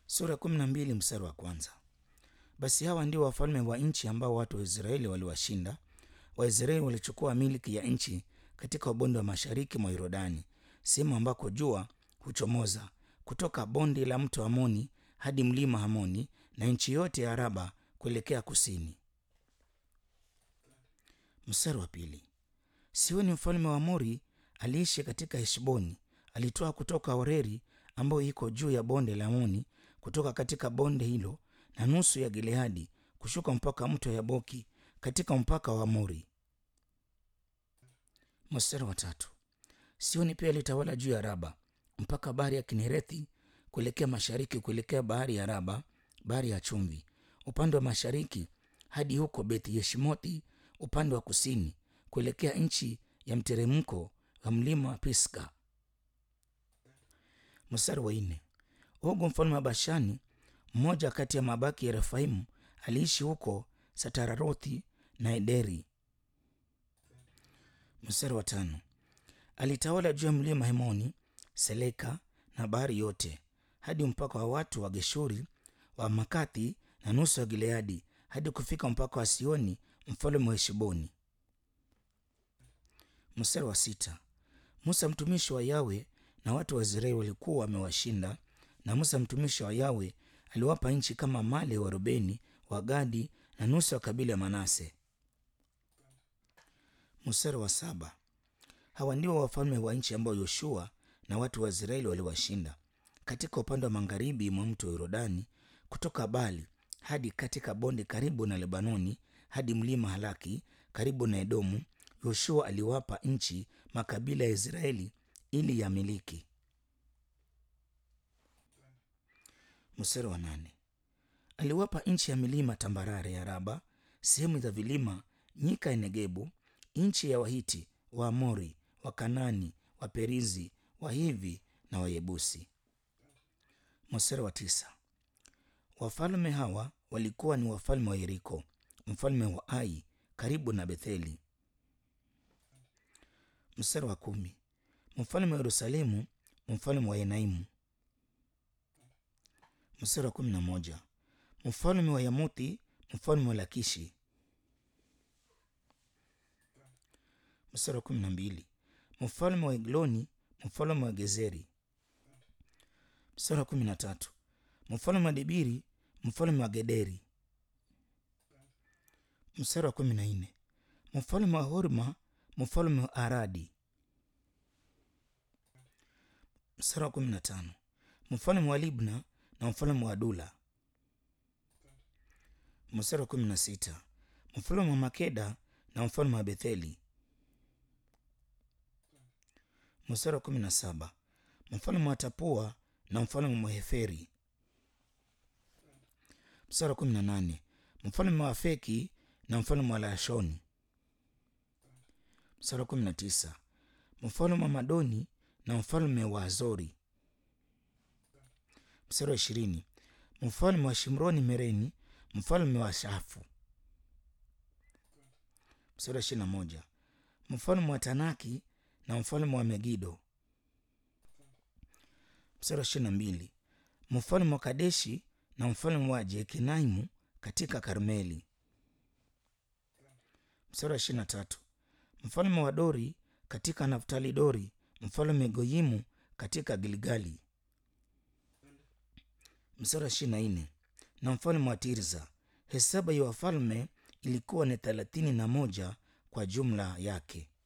Sura kumi na mbili mstari wa kwanza. Basi hawa ndio wafalme wa nchi ambao watu wa Israeli waliwashinda. Waisraeli walichukua miliki ya nchi katika ubonde wa mashariki mwa Yordani, sehemu ambako jua huchomoza, kutoka bonde la mto Hamoni hadi mlima Hamoni na nchi yote ya Araba kuelekea kusini. Mstari wa pili. Sioni mfalme wa Amori aliishi katika Heshboni, alitoa kutoka Oreri ambayo iko juu ya bonde la Hamoni, kutoka katika bonde hilo na nusu ya Gileadi kushuka mpaka mto Yaboki katika mpaka wa Amori. Mstari wa tatu. Sioni pia alitawala juu ya Raba mpaka bahari ya Kinerethi kuelekea mashariki, kuelekea bahari ya Raba, bahari ya chumvi, upande wa mashariki hadi huko Beth Yeshimothi upande wa kusini, kuelekea nchi ya mteremko wa mlima wa Pisga. Mstari wa nne. Ogu mfalme wa Bashani, mmoja kati ya mabaki ya Refaimu, aliishi huko Satararothi na Ederi. Mstari wa tano. Alitawala juu ya mlima Hemoni, Seleka na bahari yote hadi mpaka wa watu wa Geshuri wa Makathi na nusu ya Gileadi hadi kufika mpaka wa Sioni mfalme wa Heshboni. Mstari wa sita. Musa mtumishi wa Yawe na watu wa Israeli walikuwa wamewashinda, na Musa mtumishi wa Yawe aliwapa nchi kama mali ya Warubeni, wa Gadi na nusu ya kabila ya Manase. Mstari wa saba. Hawa ndio wafalme wa nchi ambao Yoshua na watu wa Israeli waliwashinda katika upande wa magharibi mwa mto Yordani, kutoka Bali hadi katika bonde karibu na Lebanoni hadi mlima Halaki karibu na Edomu. Yoshua aliwapa nchi makabila ya Israeli ili yamiliki. Mstari wa nane. Aliwapa nchi ya milima tambarare ya Raba, sehemu za vilima, nyika ya Negebu, nchi ya Wahiti, Waamori, Wakanani, Waperizi, Wahivi na Wayebusi. Mstari wa tisa. Wafalme hawa walikuwa ni wafalme wa Yeriko, mfalme wa Ai karibu na Betheli. Mstari wa kumi. Mfalme wa Yerusalemu, mfalme wa Enaimu. Mstari wa kumi na moja. Mfalme wa Yamuthi, mfalme wa Lakishi. Mstari wa kumi na mbili. Mfalme wa Egloni, mfalme wa Gezeri. Mstari wa kumi na tatu. Mfalme wa Debiri, mfalme wa Gederi. Mstari wa kumi na nne. Mfalme wa Horma, mfalme wa Aradi. Mstari wa kumi na tano. Mfalme wa Libna na mfalme wa Adula. Mstari wa kumi na sita. Mfalme wa Makeda na mfalme wa Betheli. Mstari wa kumi na saba. Mfalme wa Tapua na mfalme wa Heferi. Mstari wa kumi na nane. Mfalme wa Afeki na mfalme wa Lashoni. Mstari wa kumi na tisa. Mfalme wa Madoni na mfalme wa Azori. Mstari wa ishirini. Mfalme wa Shimroni Mereni, mfalme wa Shafu. Mstari wa ishirini na moja. Mfalme wa Tanaki na mfalme wa Megido. Mstari wa ishirini na mbili. Mfalme wa Kadeshi na mfalme wa Jekinaimu katika Karmeli. Mstari wa ishirini na tatu. Mfalme wa Dori katika Naftali Dori, mfalme Goyimu katika Gilgali. Mstari wa ishirini na nne. Na mfalme wa Tirza. Hesabu ya wafalme ilikuwa ni thelathini na moja kwa jumla yake.